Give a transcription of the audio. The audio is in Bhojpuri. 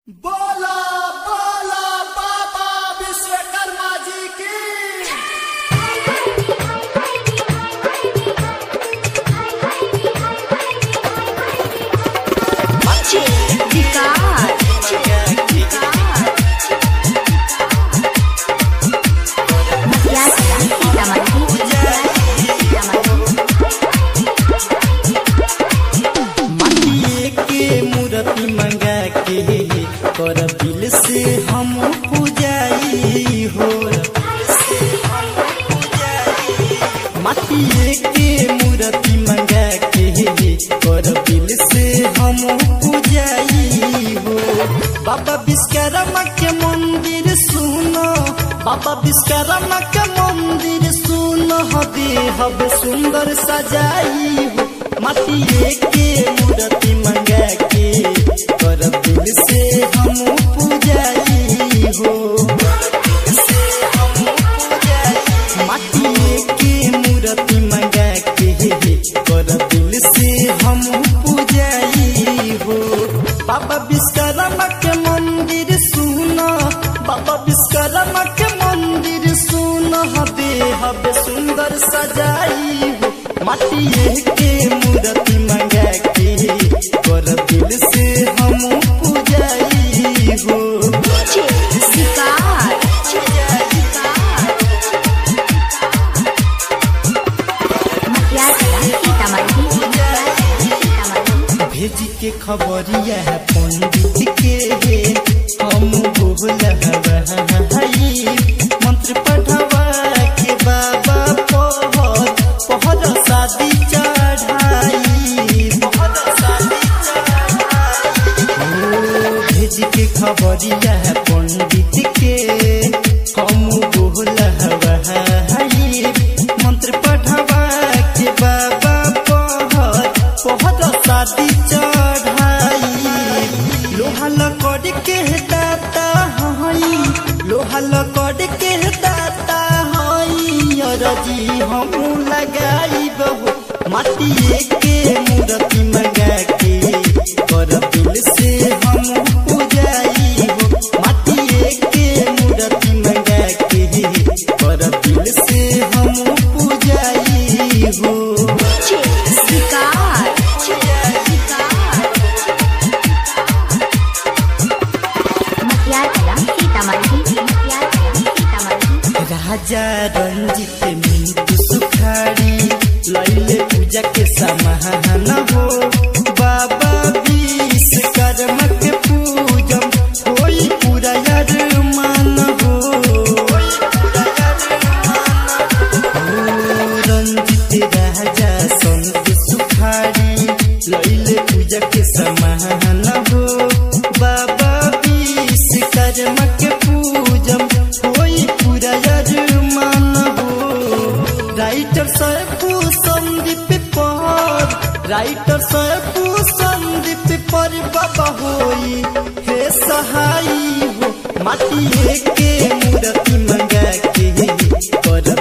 बोला बोला बाबा विश्वकर्मा जी की माटिए के मूर्ति मंगा के कर दिल से हम पूजाई हो माटिए के मूर्ति मंगा के कर दिल से हम पूजाई हो बाबा विश्वकर्मा के मंदिर सुनो बाबा विश्वकर्मा के मंदिर सुनो हबे हबे सुंदर सजाई हो माटिए के मूर्ति मंगा के कर दिल से हम पूजाई हो माटिए के मूर्ति मंगा के कर दिल से हम पूजाई हो बाबा विश्वकर्मा के मंदिर सुनो बाबा विश्वकर्मा के मंदिर सुनो हबे हबे सुंदर सजाई हो माटिए के मूर्ति मंगा के कर दिल से हम पूजाई हो भेज के खबरिया है पंडित के हम बोला हई मंत्र पढ़वा के बाबा पहर पहर शादी चढ़ाई पहर शादी चढ़ाई भेज के खबरिया है पंडित के हम बोला हई मंत्र पढ़वा के बाबा पहर पहर शादी चढ़ाई लोहा लकड़ के दाता हई लोहा लकड़ के दाता हई अरजी हम लगाई बहु माटिए के मूर्ति मंगा के कर दिल से हम पूजाई हो माटिए के मूर्ति मंगा के कर दिल से हम पूजाई हो राजा रंजित मिंटू सुखारी लैले पूजा के समाहन हो बाबा विश्वकर्मा के पूजम होई पूरा मान हो ओ रंजित राजा संत सुखारी लैले पूजा के समाहन हो बाबा विश्वकर्मा के पूजम होई पूरा मान हो राइटर सैफू संदीप पर राइटर सैफू संदीप पर बाबा होई हे सहाई हो माटिए के मूर्ति मंगा के कर